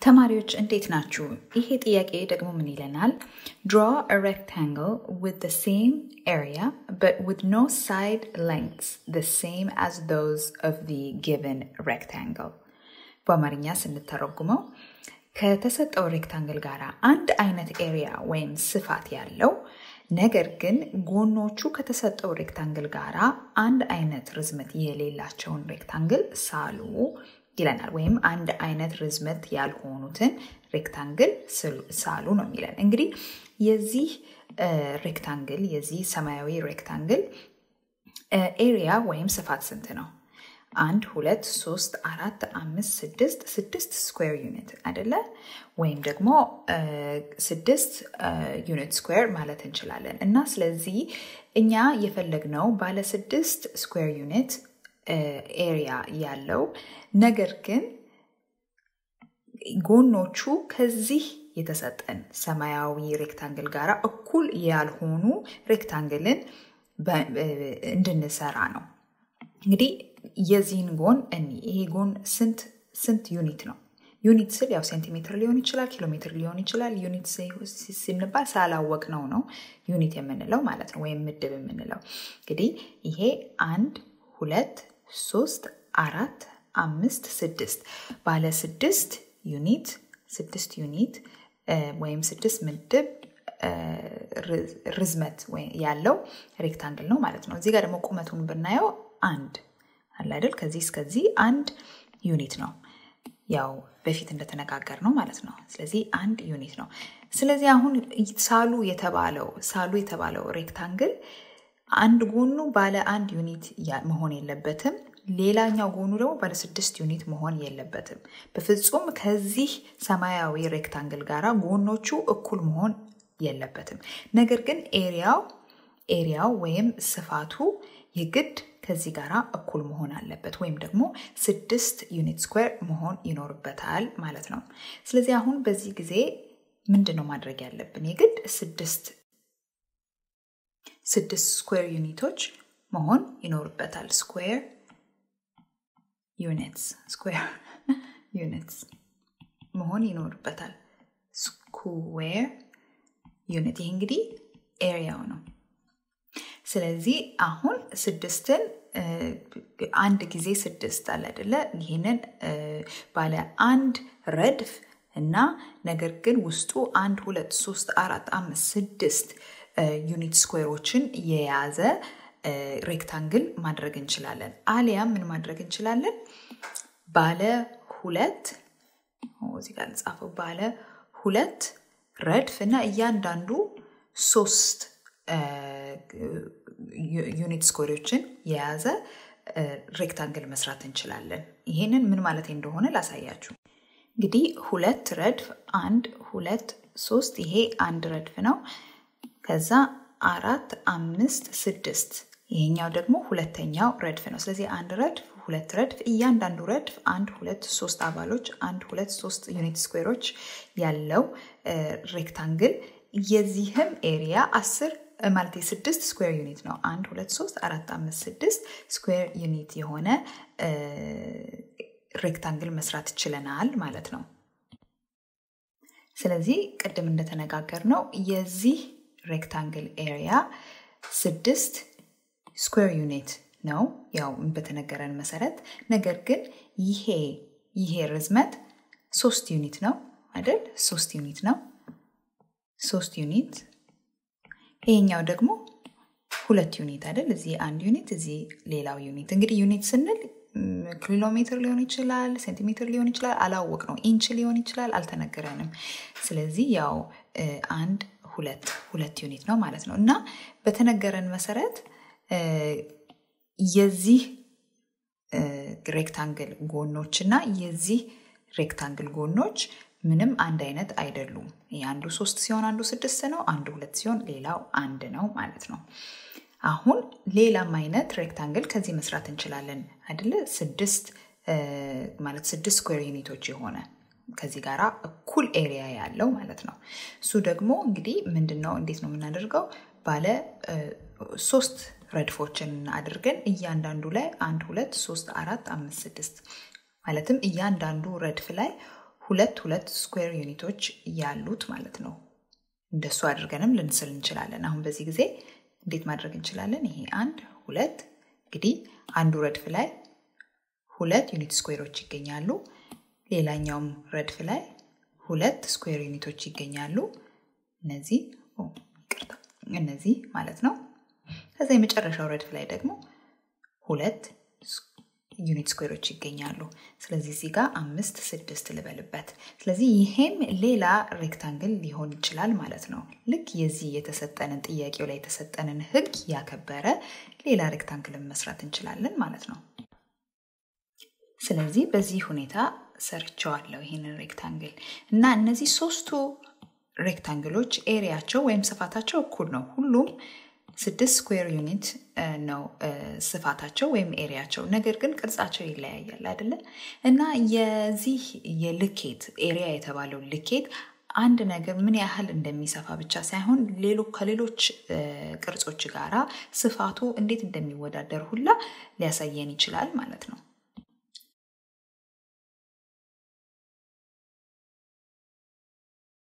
ተማሪዎች እንዴት ናችሁ? ይሄ ጥያቄ ደግሞ ምን ይለናል? Draw a rectangle with the same area but with no side lengths the same as those of the given rectangle. በአማርኛ ስንተረጉመው ከተሰጠው ሬክታንግል ጋር አንድ አይነት ኤሪያ ወይም ስፋት ያለው ነገር ግን ጎኖቹ ከተሰጠው ሬክታንግል ጋር አንድ አይነት ርዝመት የሌላቸውን ሬክታንግል ሳሉ ይለናል። ወይም አንድ አይነት ርዝመት ያልሆኑትን ሬክታንግል ሳሉ ነው የሚለን። እንግዲህ የዚህ ሬክታንግል የዚህ ሰማያዊ ሬክታንግል ኤሪያ ወይም ስፋት ስንት ነው? አንድ ሁለት ሶስት አራት አምስት ስድስት ስድስት ስኩዌር ዩኒት አይደለ? ወይም ደግሞ ስድስት ዩኒት ስኩዌር ማለት እንችላለን። እና ስለዚህ እኛ የፈለግነው ባለ ስድስት ስኩዌር ዩኒት ኤሪያ ያለው ነገር ግን ጎኖቹ ከዚህ የተሰጠን ሰማያዊ ሬክታንግል ጋር እኩል ያልሆኑ ሬክታንግልን እንድንሰራ ነው። እንግዲህ የዚህን ጎን እኒ ይሄ ጎን ስንት ስንት ዩኒት ነው? ዩኒት ስል ያው ሴንቲሜትር ሊሆን ይችላል፣ ኪሎ ሜትር ሊሆን ይችላል። ዩኒት ስንባል ሳላወቅ ነው ነው ዩኒት የምንለው ማለት ነው፣ ወይም ምድብ የምንለው እንግዲህ ይሄ አንድ ሁለት ሶስት አራት አምስት ስድስት ባለ ስድስት ዩኒት ስድስት ዩኒት ወይም ስድስት ምድብ ርዝመት ያለው ሬክታንግል ነው ማለት ነው። እዚህ ጋር ደግሞ ቁመቱን ብናየው አንድ አለ አይደል? ከዚህ እስከዚህ አንድ ዩኒት ነው። ያው በፊት እንደተነጋገር ነው ማለት ነው። ስለዚህ አንድ ዩኒት ነው። ስለዚህ አሁን ሳሉ የተባለው ሳሉ የተባለው ሬክታንግል አንድ ጎኑ ባለ አንድ ዩኒት መሆን የለበትም። ሌላኛው ጎኑ ደግሞ ባለ ስድስት ዩኒት መሆን የለበትም። በፍጹም ከዚህ ሰማያዊ ሬክታንግል ጋር ጎኖቹ እኩል መሆን የለበትም። ነገር ግን ኤሪያው ኤሪያው ወይም ስፋቱ የግድ ከዚህ ጋር እኩል መሆን አለበት ወይም ደግሞ ስድስት ዩኒት ስኩዌር መሆን ይኖርበታል ማለት ነው። ስለዚህ አሁን በዚህ ጊዜ ምንድን ነው ማድረግ ያለብን? የግድ ስድስት ስድስት ስኩዌር ዩኒቶች መሆን ይኖርበታል። ስኩዌር ዩኒትስ ስኩዌር ዩኒትስ መሆን ይኖርበታል። ስኩዌር ዩኒት ይህ እንግዲህ ኤሪያው ነው። ስለዚህ አሁን ስድስትን አንድ ጊዜ ስድስት አለ አይደለ? ይህንን ባለ አንድ ረድፍ እና ነገር ግን ውስጡ አንድ ሁለት ሶስት አራት አምስት ስድስት ዩኒት ስኩዌሮችን የያዘ ሬክታንግል ማድረግ እንችላለን። አሊያም ምን ማድረግ እንችላለን? ባለ ሁለት እዚህ ጋር ልጻፈው፣ ባለ ሁለት ረድፍ እና እያንዳንዱ ሶስት ዩኒት ስኩዌሮችን የያዘ ሬክታንግል መስራት እንችላለን። ይሄንን ምን ማለት እንደሆነ ላሳያችሁ። እንግዲህ ሁለት ረድፍ አንድ ሁለት ሶስት፣ ይሄ አንድ ረድፍ ነው። ከዛ አራት አምስት ስድስት ይሄኛው ደግሞ ሁለተኛው ረድፍ ነው። ስለዚህ አንድ ረድፍ ሁለት ረድፍ እያንዳንዱ ረድፍ አንድ ሁለት ሶስት አባሎች አንድ ሁለት ሶስት ዩኒት ስኩዌሮች ያለው ሬክታንግል የዚህም ኤሪያ አስር ማለት የስድስት ስኩዌር ዩኒት ነው። አንድ ሁለት ሶስት አራት አምስት ስድስት ስኩዌር ዩኒት የሆነ ሬክታንግል መስራት ችለናል ማለት ነው። ስለዚህ ቅድም እንደተነጋገር ነው የዚህ ሬክታንግል ኤሪያ ስድስት ስኩዌር ዩኒት ነው ያው በተነገረን መሰረት። ነገር ግን ይሄ ይሄ ርዝመት ሶስት ዩኒት ነው አይደል? ሶስት ዩኒት ነው። ሶስት ዩኒት ይሄኛው ደግሞ ሁለት ዩኒት አይደል? እዚህ አንድ ዩኒት፣ እዚህ ሌላው ዩኒት። እንግዲህ ዩኒት ስንል ኪሎ ሜትር ሊሆን ይችላል፣ ሴንቲሜትር ሊሆን ይችላል፣ አላወቅ ነው። ኢንች ሊሆን ይችላል፣ አልተነገረንም። ስለዚህ ያው አንድ ሁለት ሁለት ዩኒት ነው ማለት ነው። እና በተነገረን መሰረት የዚህ ሬክታንግል ጎኖች እና የዚህ ሬክታንግል ጎኖች ምንም አንድ አይነት አይደሉም። አንዱ ሶስት ሲሆን አንዱ ስድስት ነው፣ አንዱ ሁለት ሲሆን ሌላው አንድ ነው ማለት ነው። አሁን ሌላም አይነት ሬክታንግል ከዚህ መስራት እንችላለን አይደለ? ስድስት ማለት ስድስት ስኩዌር ዩኒቶች የሆነ ከዚህ ጋር እኩል ኤሪያ ያለው ማለት ነው። እሱ ደግሞ እንግዲህ ምንድን ነው እንዴት ነው የምናደርገው? ባለ ሶስት ረድፎችን አድርገን እያንዳንዱ ላይ አንድ ሁለት ሶስት አራት አምስት ስድስት ማለትም እያንዳንዱ ረድፍ ላይ ሁለት ሁለት ስኩዌር ዩኒቶች ያሉት ማለት ነው። እንደሱ አድርገንም ልንስል እንችላለን። አሁን በዚህ ጊዜ እንዴት ማድረግ እንችላለን? ይሄ አንድ ሁለት እንግዲህ አንዱ ረድፍ ላይ ሁለት ዩኒት ስኩዌሮች ይገኛሉ። ሌላኛውም ረድፍ ላይ ሁለት ስኩዌር ዩኒቶች ይገኛሉ። እነዚህ ይቅርታ፣ እነዚህ ማለት ነው። ከዛ የመጨረሻው ረድፍ ላይ ደግሞ ሁለት ዩኒት ስኩዌሮች ይገኛሉ። ስለዚህ እዚህ ጋር አምስት ስድስት ልበልበት። ስለዚህ ይሄም ሌላ ሬክታንግል ሊሆን ይችላል ማለት ነው። ልክ የዚህ የተሰጠንን ጥያቄው ላይ የተሰጠንን ህግ ያከበረ ሌላ ሬክታንግልን መስራት እንችላለን ማለት ነው። ስለዚህ በዚህ ሁኔታ ሰርቸዋለሁ ይህንን ሬክታንግል እና እነዚህ ሶስቱ ሬክታንግሎች ኤሪያቸው ወይም ስፋታቸው እኩል ነው። ሁሉም ስድስት ስኩዌር ዩኒት ነው ስፋታቸው ወይም ኤሪያቸው። ነገር ግን ቅርጻቸው ይለያያል አይደለ? እና የዚህ የልኬት ኤሪያ የተባለው ልኬት አንድ ነገር ምን ያህል እንደሚሰፋ ብቻ ሳይሆን ሌሎ ከሌሎች ቅርጾች ጋራ ስፋቱ እንዴት እንደሚወዳደር ሁላ ሊያሳየን ይችላል ማለት ነው።